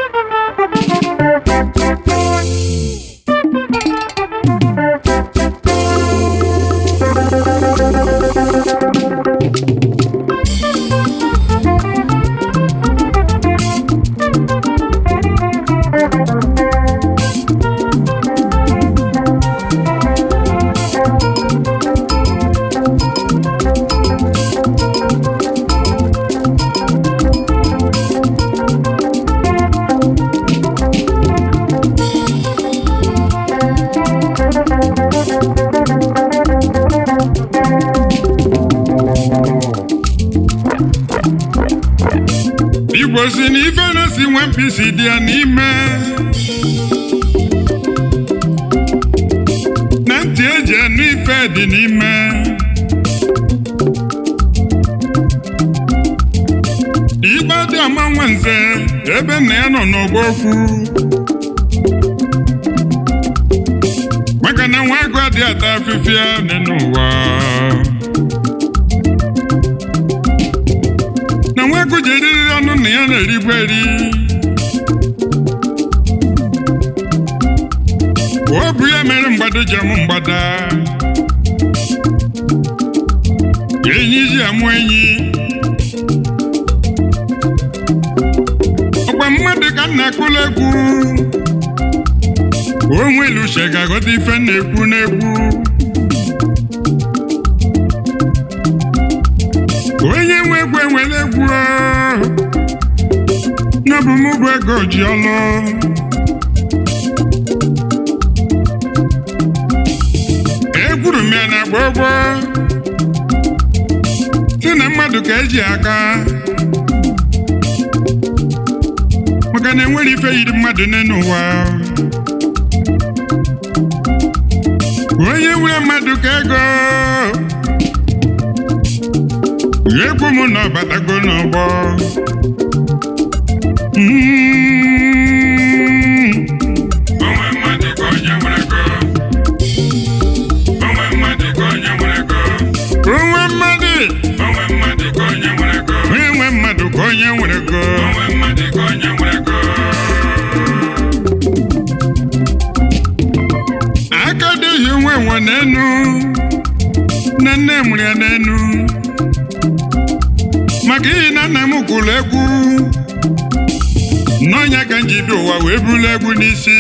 igbo si na ife na-esi nwe mpisi dị ya n'ime na ntị eji anụ ife dị n'ime igbe dị ama nwanze ebe nna ya nọ n'ọgba okwu maka na nwa agụ adị ata afịfịa dị n'ụwa na nwa agụ ji eriri ọnụ na ya na-erigbu eri ọ bụ ya mere mgbado ji amụ mgbada enyi ji amụ enyi ọkwa mmadụ ka m na-akụla egwu onwe iluche ga-aghọta ife m na-ekwu n'egwu onye nwe egwu enwere egwu n'ọbụ m bụ ego ji ọlụ egwuru m ya na gbogbo si na mmadụ ka eji aka maka na enwere ife yiri mmadụ n'elu ụwa onye nwere mmadụ ka ego egwu m na ọbatago n'ọgbọ Mm. Onwe mmadụ ka onye nwere ego. Onwe mmadụ ka onye nwere ego. Onwe mmadụ. Onwe mmadụ ka onye nwere ego. Onye nwe mmadụ ka onye nwere ego. Onwe mmadụ ka onye nwere ego. aka dịghị nwe nwe n'enu na nne mụrụ ya n'enu maka ihi na nna m kwuru egwu n'ọnya ka m ji bi ụwa wee buru egwu n'isi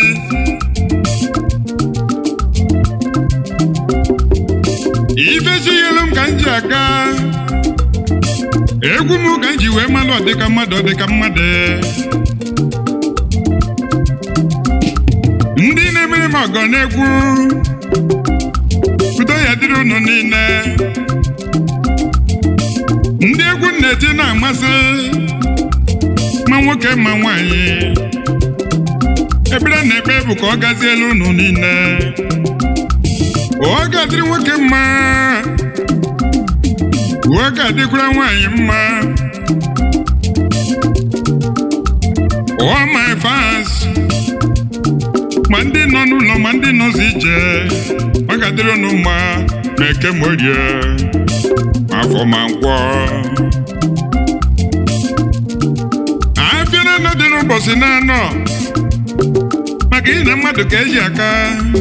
ifezighelu m ka m ji aga egwu m ka m ji wee malụ ọdịka mmadụ ọdịka mmadụ ndị na-emere m ọgọ n'egwu udo ya dịrị unu niile ndị egwu m na-eti na-amasị ma nwoke ma nwanyị ekpere na ekpe bụ ka ọ gazielu unu niile ọ ga-adịrị nwoke mma ọ ga-adịkwara nwanyị mma all my fans ma ndị nọ n'ụlọ ma ndị nọzi ije ọ ga-adịrị unu mma ma eke ma orie ma afọ ma nkwọ afịa na dị n'ụbọchị na-anọ maka ihe na mmadụ ka eji aka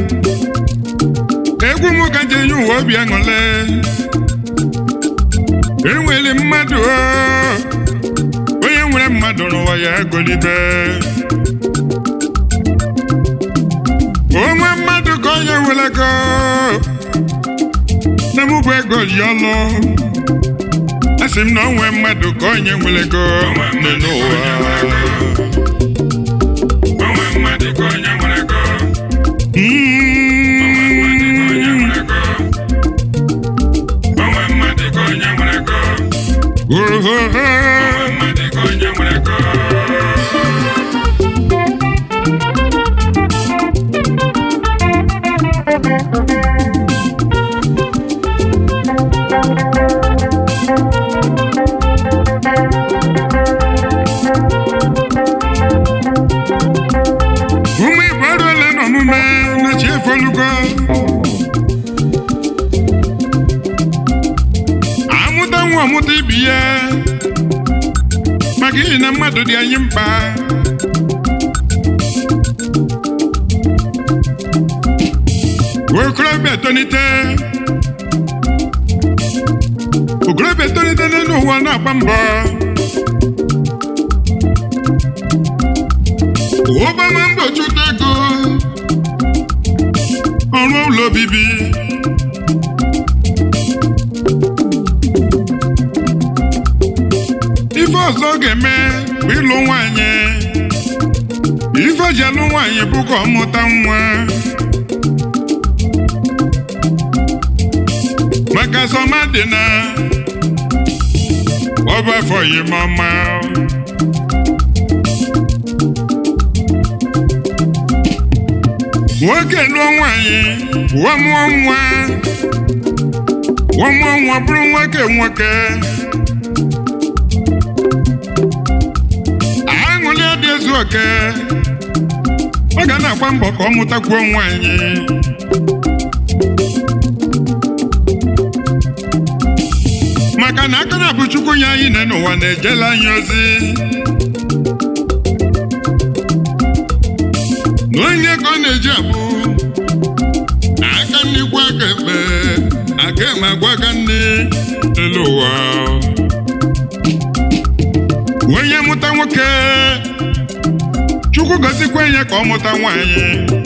egwu m ka ji enye ụwa obi aṅụle enwere mmadụ o, onye nwere mmadụ n'ụwa ya egolibe onwe mmadụ ka onye nwere ego na mụ bụ ego ji ọlụ asị m na onwe mmadụ ka onye nwere ego nọ n'ụwa ụmụ igbo eruola n'omume na chi efolugo amụta nwa ọmụta ibi ya maka ihi na mmadụ dị anyị mkpa etonite okorobịa etonite n'elu ụwa na-agba mbọ ụbama mbọ chụta ego ọrụ ụlọ obibi ife ọzọ ọ ga-eme bụ ịlụ nwanyị ife o ji alụ nwaanyị bụ ka ọ mụta nwa maka sọma dị na ọba afọ yimọma nwoke lụọ nwaanyị wụọ mụọ nwa wụọ mụọ nwa bụrụ nwoke nwoke aṅụli dị ezu oke ọ ga na-agba mbọ ka ọ mụtakwuo nwaanyị maka na aka na bụ chukwu nye anyị na n'ụwa na-ejela anyị ozi na onye ka ọ na-eji abụ na aka nnekwu aka ekpe aka eme agwa aka nne elu ụwa onye mụta nwoke chukwu gozikwa ya ka ọ mụta nwaanyị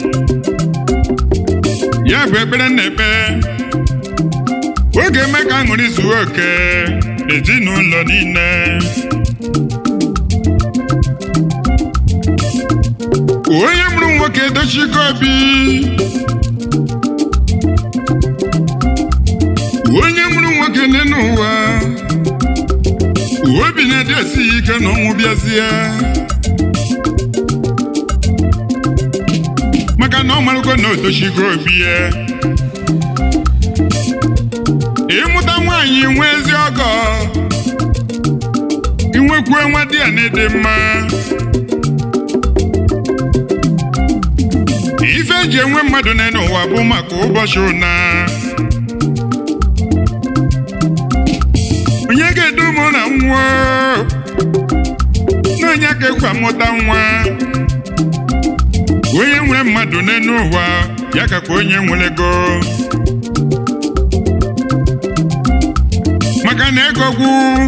ya bụ ekpere na-ekpe oge eme ka aṅụrị zuo oke ezinụlọ niile onye mụrụ nwoke edochigo obi onye mụrụ nwoke n'elu ụwa obi na-ede esighị ike na ọnwụ bịazie maka na ọ marụgo na odochigo obi ya ịmụta nwaanyị nwe ezi ọgọ inwekwuo nwa di ya na-ede mma ife eji enwe mmadụ n'elu ụwa bụ maka ụbọchị ụna onye ga-edu ụmụ na nwa na onye ka ekwe amụta nwa onye nwere mmadụ n'elu ụwa ya kakwa onye nwere ego maka na ego gwu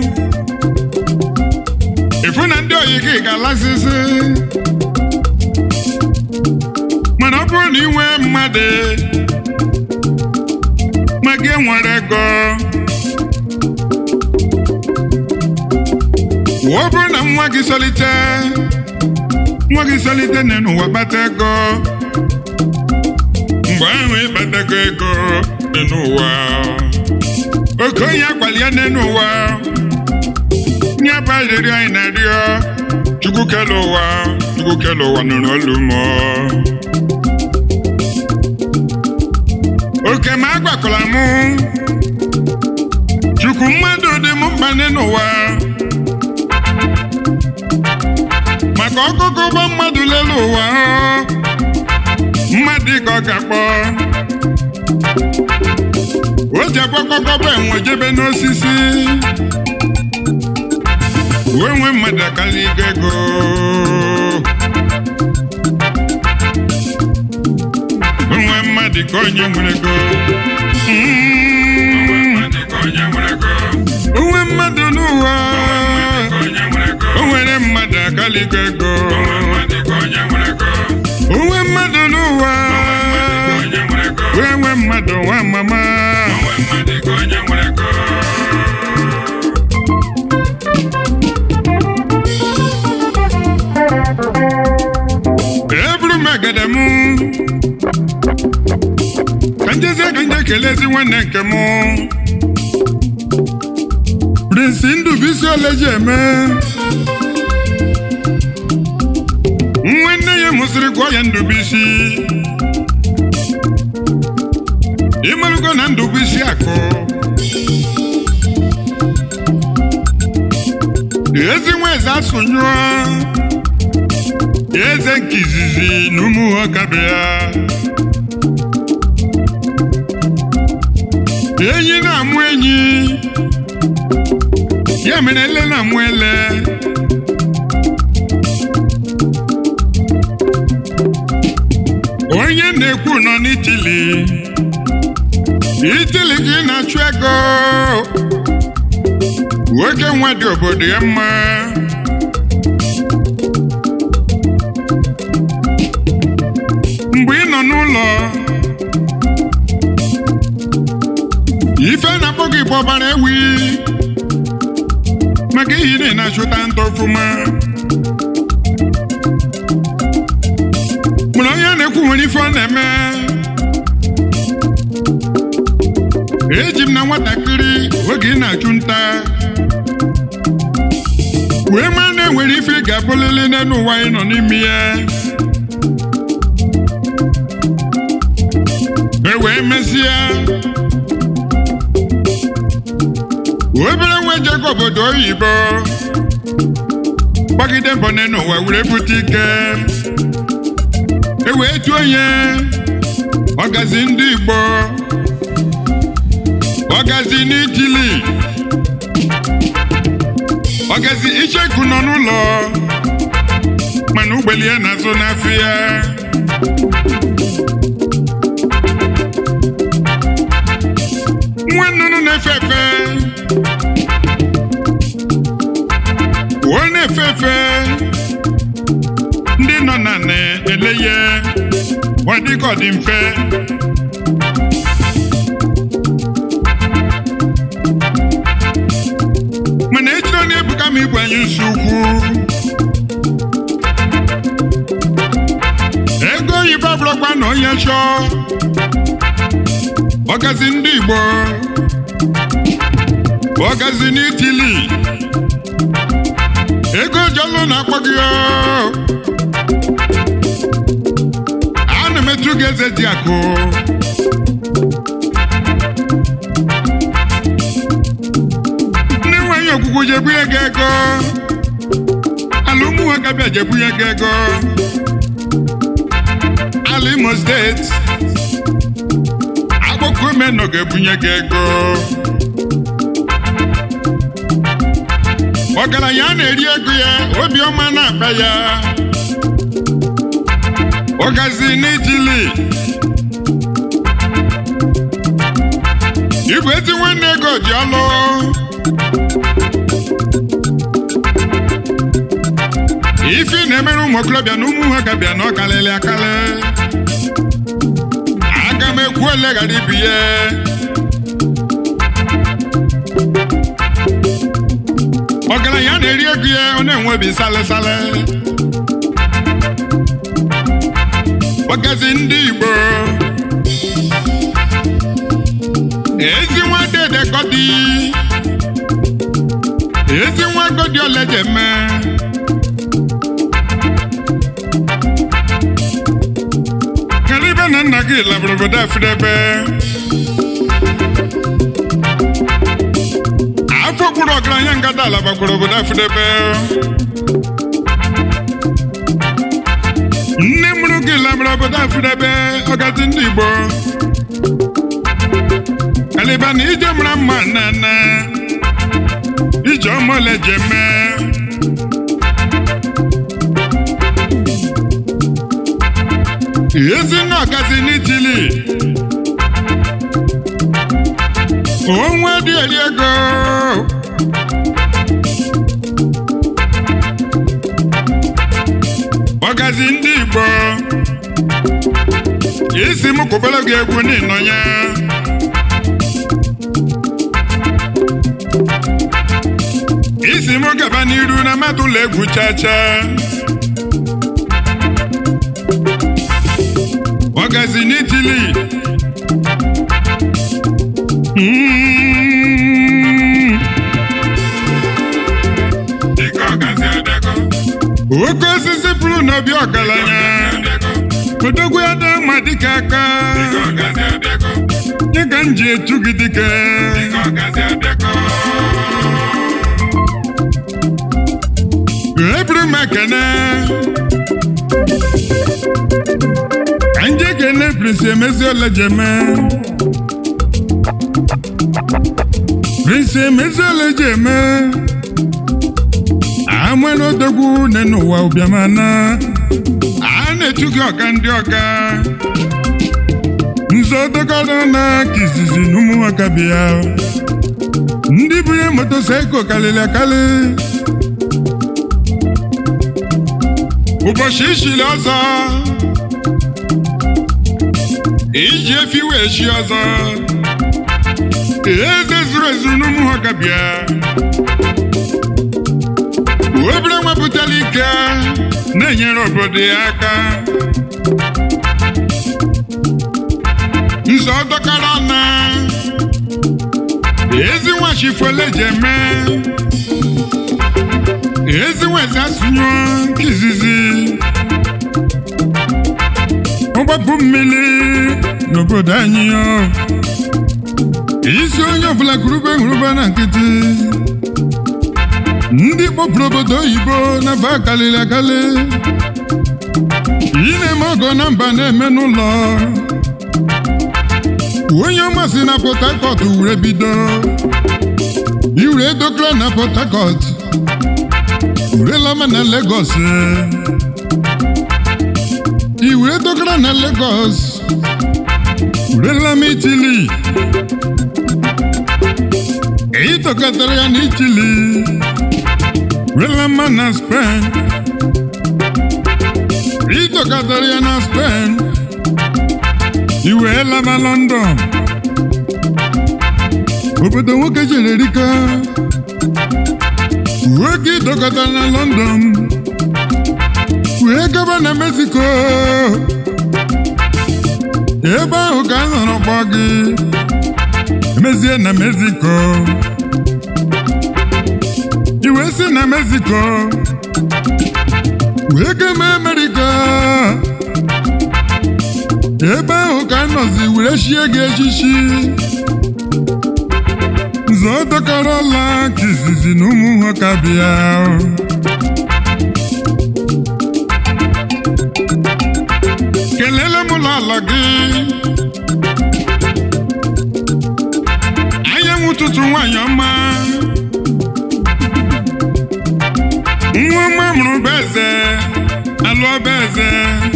ịfụ na ndị oyi gị ga-alasịsị mana ọ bụrụ na ị nwee mmadụ ma gị nwere ego ọ bụrụ na nwa gị solite nwa gị solite n'ụwa kpata ego mgbe ahụ ịkpatago ego dị n'ụwa oke onye akwali ya n'elu ụwa nye bụ arịrịọ anyị na-arịọ chukwu kele ụwa chukwu kele ụwa nụrụ olu m oke ma agwakwala m chukwu mmadụ dị m mkpa n'elu ụwa maka ọkụkụ ụgbọ mmadụ lelu ụwa mmadụ ka ọ ga-akpọ o ji agbakọkọba enwe jebe n'osisi wee nwee mmadụ akala igo ego onwe mmadụ ka onye nwere ego onwe mmadụ n'ụwa o nwere mmadụ akala igo ego onwe mmadụ n'ụwa wee nwee mmadụ nwa mama eburu m egede m ka njezie ka nje kelezi nwanne nke m prinsi ndụbụisi oleji eme nwa nne ya mụsịrị gụọ ya ndụbụisi ịmarụgo na ndụbụisi akụ ezi nwa eze asụnyụọ eze nke izizi na ụmụ ọkabe ya enyi na-amụ enyi ya mere ele na-amụ ele onye na-ekwu nọ n'itili itili gị na-achụ ego nwoke nwa dị obodo ya mma mgbe ị nọ n'ụlọ ife na-akpọ gị bụ ọbara ewi maka ihe na ị na-achụta nta ọfụma mana onye a na-ekwu nwere ife ọ na-eme eji m na nwatakịrị oge ị na-achụ nta wee maa na enwere ife ị ga-abụlili n'elu ụwa anyị nọ n'ime ya e wee mezie obere nwa jego obodo oyibo gbagide mbọ n'elu ụwa were bute ike e wee tuo onye ọgazi ndị Igbo ọgazi n'itili ọgazi icheku nọ n'ụlọ mana ugbeli ya na-azụ n'afọ ya nwa nnụnụ na-efe efe ọ na-efe efe ndị nọ na na-ele ya ọ dịka ọ dị mfe mana ejiri onye ebuka ma igwe anyị nsi ukwu ego oyibo abụrụkwa na onye chọọ ọgazi ndị Igbo ọgazi n'itili ego jọlụ na-akpọ gị oo. ana m etu gị eze dị akụ ndị nwanyị okwukwu jebunye gị ego ala ụmụ nwoke bịa jebunye gị ego ala Imo steeti akpụkọ ume nọ ga-ebunye gị ego ọgaranya a na-eri ego ya obiọma na-akpa ya ọgazi n'ijili igwe ezi nwanne ego dị ọlụ ife ị na-emere ụmụ okorobịa na ụmụ nwoke bịa na ọkalịlị akalị aga m ekwu ole ghara ibi ya ọgaranya na-eri ego ya ọ na-enwe obi salịsalị ọgazi ndị Igbo ezi nwa dede gọdi ezi nwa gọdi olejeme kalibe na nna gị labụrụ obodo afidebe afọ gburu ọgaranya ngada ala bakwara obodo afidebe nne mụrụ gị labụrụ obodo afidebe ọgazi ndị Igbo kaliba na ije mara mma nana ije ọmọle jeme ezinne ọgazi n'itili onwe dị eri ego ọgazi ndị Igbo isi m kwụbara gị egwu n'ịnọ ya isi m gaba n'iru na mmadụ ụlọ egwu chacha ọgazi n'itili Mm. oke osisi pụrụ n'obi ọgaranya odogwu ya dị mma dịka aka nye ka m ji etu gị dike eburu m ekene ka nje ekene prinsi emezi olejeme prinsi emezi olejeme amụela odogwu nne n'ụwa ụbịamana a na-etu gị ọga ndị ọga nze nzọ dọkọrọ na ka izizi na ụmụ nwoke bịa ndị bunye motosaịkụl karịrị akarị ụbọchị ichili ọzọ iji efi wee chi ọzọ eze zuru ezu n'ụmụ nwoke bịa obere nwepụtara ike na-enyere obodo ya aka nzọ dọkara na ezi nwachifuele ji eme ezi nwezi asụnyụ nke izizi ọgbapụ mmiri n'obodo anyị o. isi onye ọbụla gụrụbe ngụrụbe na nkịtị ndị kpọpụrụ obodo oyibo na ba karịrị akarị ị na-eme ọgọ na mba na-eme n'ụlọ onye ọma si na Port Harcourt were bido iwere dokere na Port Harcourt urelama na Lagos iwere dokere na Lagos urelama Italy èyí tọkọtara ya na Italy urelama na Spain èyí tọkọtara ya na Spain iwe laba London obodo nwoke jere erika nwoke dọkọtara na London wee gaba na Mexico ebe ahụ ka a nọrọ kpọ gị emezie na Mexico iwe si na Mexico wee gama America ebe ahụ ka a nọzi were chie gị echichi nzọ dọkara ọla ka izizi na ụmụ nwoke bịa kelele m ụlọ ala gị anyanwụ ụtụtụ nwanyị ọma nwa ọma mụrụ bụ eze alụọ bụ eze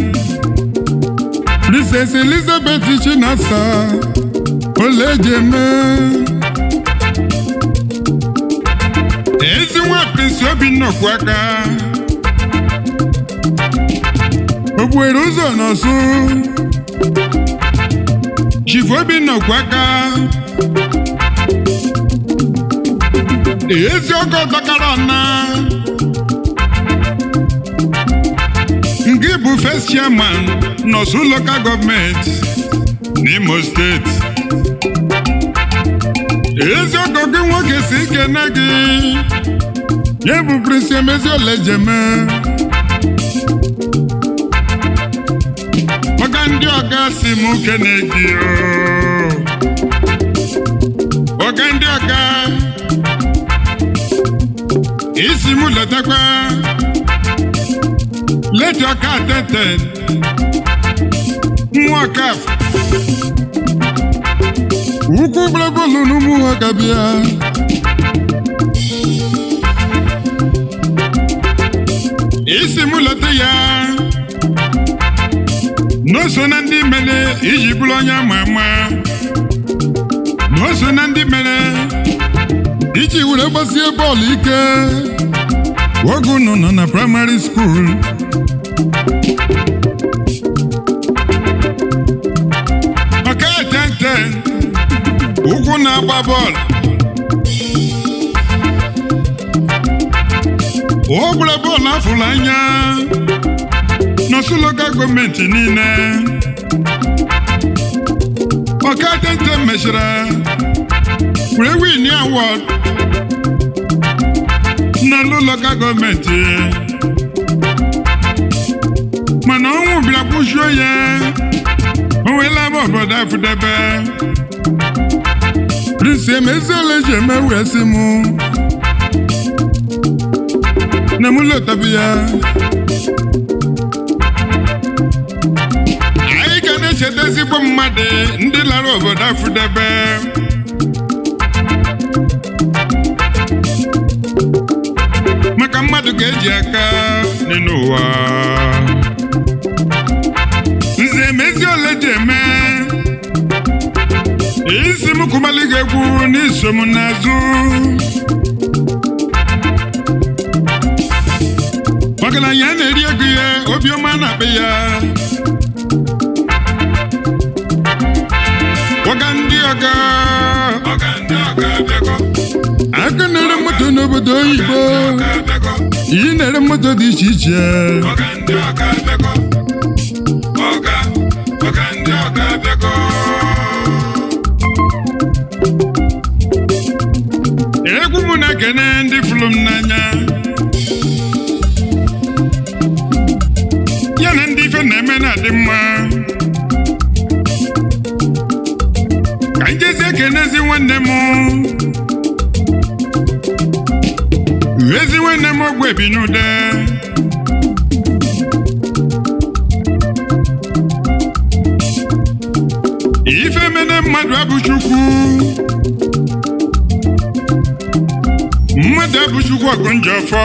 Princess Elizabeth Chinasa Olejeme ezi nwa Prince Obinna Okwuaka o buere ụzọ n'ọsụ Chief Obinna Okwuaka ezi ọgọ dọkara ọna nke bụ first chairman n'Osu local government n'Imo steeti ezi ọgọ gị nwoke si ike na gị ya bụ Prince Emezi Olejeme maka ndị ọga si m kene gị o ọga ndị ọga isi m letakwa leti ọka ateten nwa ọkaf ukwu bụlebụlụ n'ụmụ nwoke bịa isi m leta ya n'oso na ndị mere iji bụrụ onye ama ama n'oso na ndị mere iji were gbasie bọọlụ ike oge unu nọ na praịmarị skuul maka etente ụkwụ na-agba bọọlụ o gbara bọọlụ afụrụ anya n'ọsụ lokal gọọmenti niile ọka etente mechara were win awọd n'ọlụ lokal gọọmenti mana ọnwụ bịara kwụshuo ya o weela m obodo afụdebe Prince Emeziole ji eme wee sị mụ na mụ lotabi ya anyị ga na-echeta ezigbo mmadụ ndị lara obodo afụdebe maka mmadụ ga-eji aka dị n'ụwa Nze Emeziole ji eme kụbalị gị egwu n'iso m n'azụ ọgaranya na-eri ego ya obiọma na-akpa ya ọga ndị ọga ọga ndị ọga abịago aka na-ere moto n'obodo oyibo ọga abịago iyi na-ere moto dị iche iche ọga ndị ọga abịago ọga ọga ndị ọga abịago egwu mụ na-ekene ndị fụrụ m n'anya ya na ndị ife na-eme na-adị mma ka njezi ekenezi nwanne m ezi nwanne m ogbe bi n'ude ife mene mmadụ abụ chukwu mmadụ abụchukwu ọgụ njọ ọfọ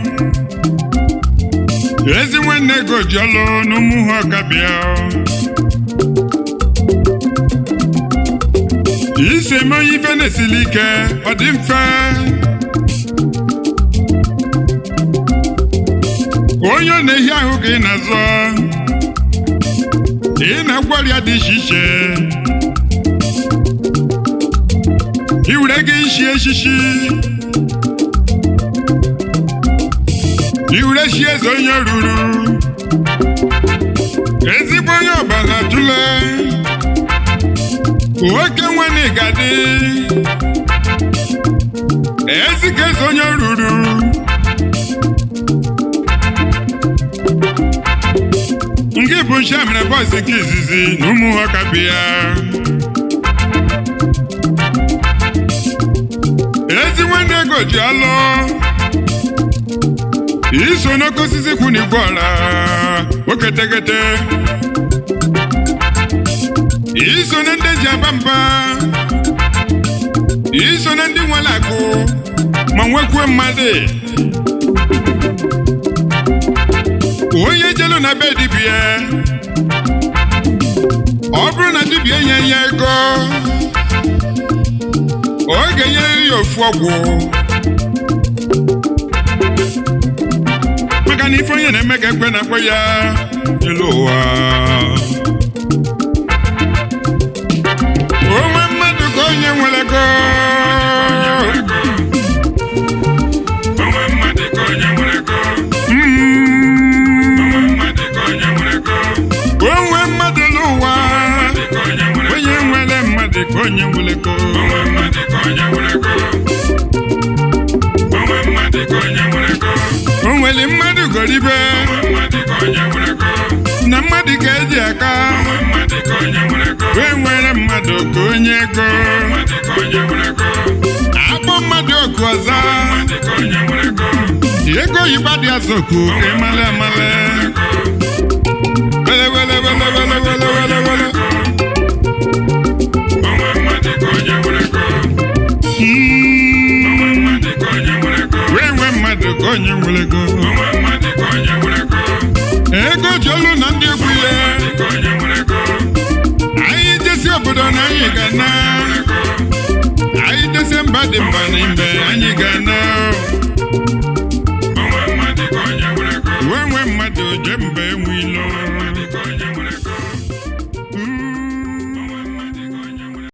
ezi nwanne ego ji ọlụ n'ụmụ ha ọkabịa isi eme onye ife na-esili ike ọ dị mfe onye ọ na-ehi ahụ ka ị na-azọ ị na-agwọ ọrịa dị iche iche ị were gị ishi echichi iwure chi eze onye ruru ezigbo onye ọbara tụle nwoke nwanne gadị ezika eze onye ruru nke bụ nshamere bọs nke izizi na ụmụ nwoke bịa ezi nwanne ego ji alụ iso n'oke osisi kwụ n'igwe ọla oketekete iso na ndị ji aba mba iso na ndị nwere akụ ma nwekwuo mmadụ onye jelu na be dibia ọ bụrụ na dibia nye ya ego ọ ga-enyere ya ofu ọgwụ maka na ife onye na-eme ka ekwe na-akpọ ya elu ụwa onwe mmadụ ka onye nwere ego onwe mmadụ ka onye nwere ego Mm, onwe mmadụ ka onye nwere ego onwe mmadụ n'ụwa dị ka onye nwere onye nwere mmadụ ka onye nwere ego onwe mmadụ ka onye nwere ego onwe mmadụ ka onye nwere ego o nwere mmadụ goribe onwe mmadụ ka onye nwere ego na mmadụ ka eji aka onwe mmadụ ka onye nwere ego wee nwere mmadụ ka onye ego mmadụ ka onye nwere ego akpọ mmadụ oku ọzọ mmadụ ka onye nwere ego ego oyibo dị azọkwu ka emale amale wele wele wele wele wele wele wele onwe mmadụ ka onye nwere ego Mm, onwe mmadụ ka onye nwere ego wee nwee mmadụ ka onye nwere ego onwe mmadụ ka onye nwere ego ego ji olu na ndị egwu ya dị ka onye nwere ego anyị jesi obodo na anyị ga na anyị jesi mba dị mba n'ime anyị ga na onwe mmadụ ka onye nwere ego wee nwee mmadụ jee mba enwe